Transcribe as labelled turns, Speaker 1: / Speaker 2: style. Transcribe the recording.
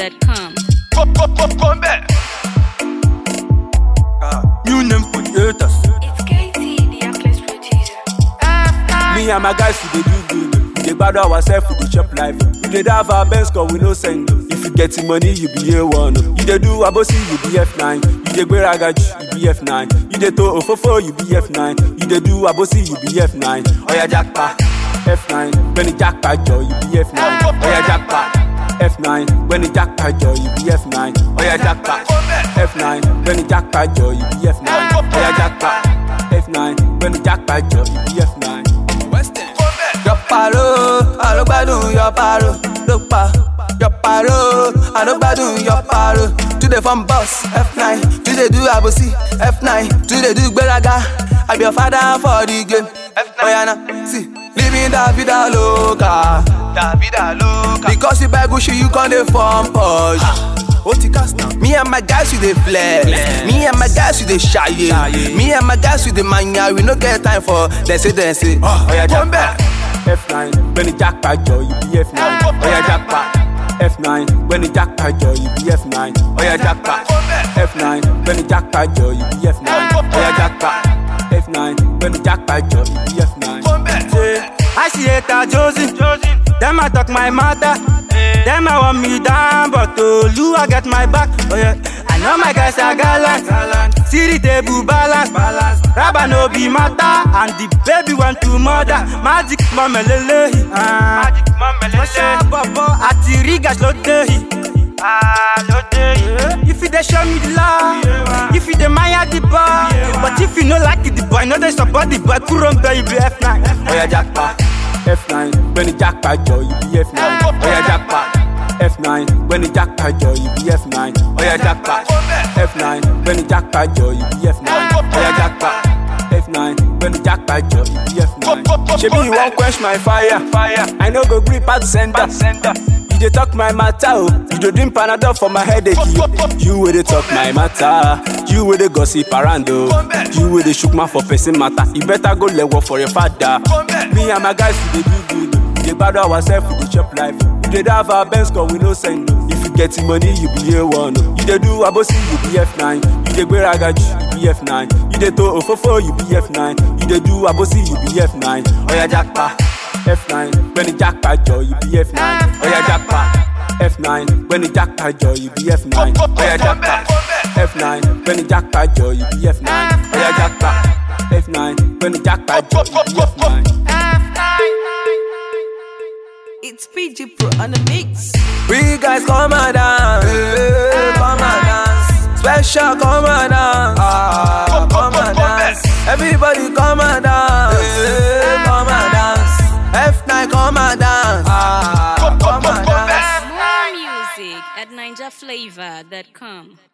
Speaker 1: NigerFlavor.com.
Speaker 2: New name for the haters.
Speaker 3: It's KT, the Atlas producer.
Speaker 2: Me and my guys, we dey do good. We dey bad ourselves, we dey chop life. We dey have our best cause we no send. If you get the money, you be A1. You dey do abosi, you be F9. You dey gberagaji, you be F9. You dey to ofofo, you be F9. You dey do abosi, you be F9. Oya jackpot, F9. When the jackpot joy, you be F9. Oya jackpot. F9, when the jackpot joy, you be F9. Oya jackpot, F9, when the jackpot joy, you be F9. Oya jackpot, F9, when the jackpot joy, you be F9.
Speaker 4: Yọ̀pàrọ̀, àlọ́gbádùn yọ̀pàrọ̀ ló pa. Yọ̀pàrọ̀, àlọ́gbádùn yọ̀pàrọ̀. Today from boss F9, today do àbòsí F9, today do gbéraga. I be your father for the game. Oya na, see, living la vida loca. La vida loca. Because you buy Gucci, you con dey form Porsche. ó ti cast now. Me and my guys we dey flex. Me and my guys we dey ṣayé. Me and my guys we dey manya. We no get time for dem say dem say.
Speaker 2: Oya
Speaker 4: Come back.
Speaker 2: jackpot, F9, when the jackpot joy, you be F9. Oya jackpot, F9, when the jackpot joy, you be F9. Oya jackpot, F9, when the jackpot joy, you be F9. Oya jackpot, F9, when the jackpot joy, you be F9.
Speaker 5: Say, I see it a Josie. Them I talk my matter. Them I want me down, but oh, you I get my back. Oh yeah, I know my guys are gallant. See the table balance. Rabba no be matter, and the baby want to murder. Magic mama lele. Magic mama lele. Bobo ati rigas lo dehi. If you dey show me the love, if you dey maya the boy, but if you no like it, the boy, no dey support the boy, Kuron baby F9.
Speaker 2: Oya jackpot, F9, when the jackpot joy, you be F9. Oya jackpot, F9, when the jackpot joy, you be F9. Oya jackpot, F9, when the jackpot joy, you be F9. Oya jackpot, F9, when the jackpot joy, you be F9. Shebi you wan quench my fire, fire. I no go gree pass center, center. You dey talk my matter, oh. You dey drink Panadol for my headache. You, you wey dey talk my matter. You wey dey gossip around, oh. You wey dey shook mouth for person matter. You better go level for your father. Me and my guys we dey do good. We dey bad ourselves, we dey chop life. We dey have our best cause we no send. oh. If you get the money, you be A1. oh. You dey do abosi, you be F9. You dey gberagaji, you be F9. You dey to ofofo, you be F9. You dey do abosi, you be F9. Oya jackpot. F9, when the jackpot joy, you be F9. Oya jackpot. F9, when the jackpot joy, you be F9. Oya jackpot. F9, when the jackpot joy, you be F9. Oya jackpot. F9, when the jackpot joy, you be F9.
Speaker 6: It's PG Pro on the mix.
Speaker 4: We guys come and dance, hey, come and dance. Special come and dance, ah, come and dance. Everybody come and dance, hey, come and dance. F9 come and dance, ah, come and dance.
Speaker 1: More music at NigerFlavor.com.